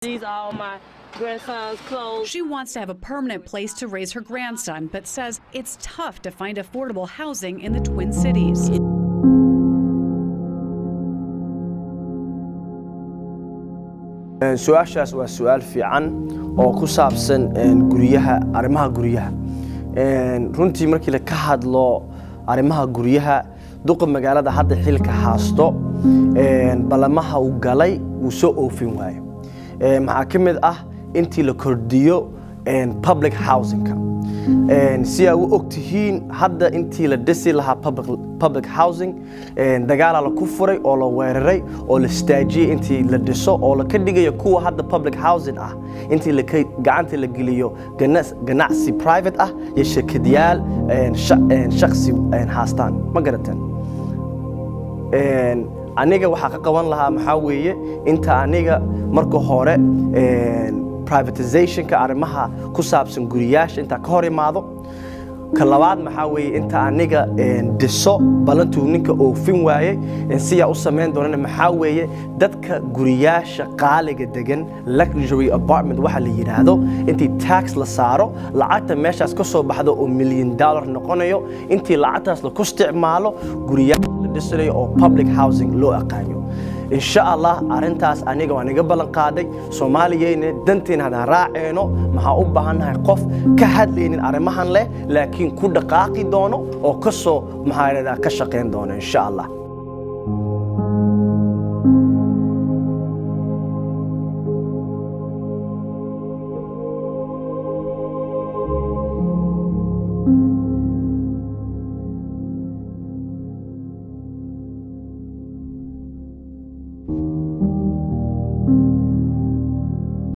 These are all my grandson's clothes. She wants to have a permanent place to raise her grandson, but says it's tough to find affordable housing in the Twin Cities. su-aashaas waa su-aal fiican oo ku saabsan guryaha arrimaha guryaha runtii markii la ka hadlo arrimaha guryaha duqa magaalada hadda xilka haasto ballamaha uu galay wuu soo oofin waayo maxaa ka mid ah intii la kordhiyo public housingka si aa u og tihiin hadda intii la dhisi lahaa public housing dagaalaa la ku furay oo la weeraray oo la staajiyey intii la dhiso oo la ka dhigayo kuwa hadda public housing ah intii gacanta la geliyo ganacsi private ah iyo shirkadyaal shaksi haastaan ma garateen aniga waxaa ka qaban lahaa maxaa weeye inta aniga marka hore privatizationka arrimaha ku saabsan guriyaasha intaa ka hor imaado ka labaad maxaa weeye inta aniga dhiso ballantuu ninka oofin waayey siyaa u samayn doonana maxaa weeye dadka guriyaasha qaaliga degan luxury apartment waxa la yidhaahdo intii tax la saaro lacagta meeshaas ka soo baxdo oo milyan dollar noqonayo intii lacagtaas laku isticmaalo guriyaasha la dhisanayo oo public housing loo aqaano insha allah arintaas aniga waan iga ballan qaaday soomaaliyeyna danteena hadaan raaceeno maxaa u baahannahay qof ka hadlaynin arrimahan leh laakiin ku dhaqaaqi doono oo ka soo maxaa ka shaqayn doono insha allah